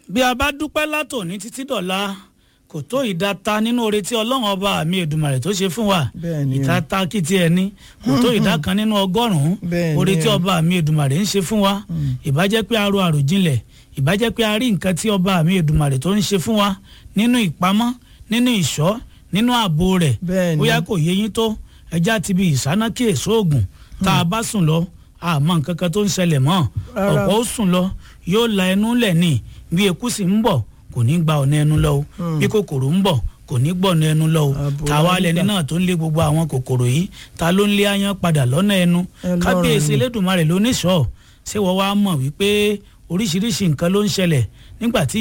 bí a bá dúpẹ́ látòní títí dọ̀la kò tó ìdáta nínú oore tí ọlọ́run ọba mi èdùmàrè tó ṣe fún wa Bẹ́ẹ̀ni o. ìtata kìtì ẹni kò tó ìdá kan nínú ọgọ́rùn-ún Bẹ́ẹ̀ni oore tí o. ọba mi èdùmàrè ń ṣe fún wa ìbájẹ́ pé a ro àròjinlẹ̀ ìbájẹ́ pé a rí nǹkan tí ọba mi èdùmàrè tó ń ṣe fún wa nínú ìpamọ́ nínú ìṣọ́ nínú ààbò rẹ̀ Bẹ́ẹ̀ni. bóyá kò yé yín tó ẹja ti bi ìsánákì èso oògùn tá a bá sùn lọ àmọ́ nǹkan kan tó ń ṣẹlẹ̀ mọ́ Rárá. ọ̀pọ̀ ó sùn lọ yóò la ẹnu lẹ̀ ní bí eku sì ń bọ̀ kò ní gba ọ̀nà ẹnu lọ o bí kòkòrò ń bọ̀ kò ní gbọ̀nà ẹnu lọ o Àbò tàwa nígbà. lẹni náà tó ń lé gbogbo àwọn kòkòrò yìí ta ló ń lé aáyán padà lọ́nà ẹnu Ẹlọ́run kábíyèsí ni. elédùnmarè ló níṣọ́ ṣé wọ́n wá mọ̀ wípé oríṣiríṣi nǹkan ló ń ṣẹlẹ̀ nígbà tí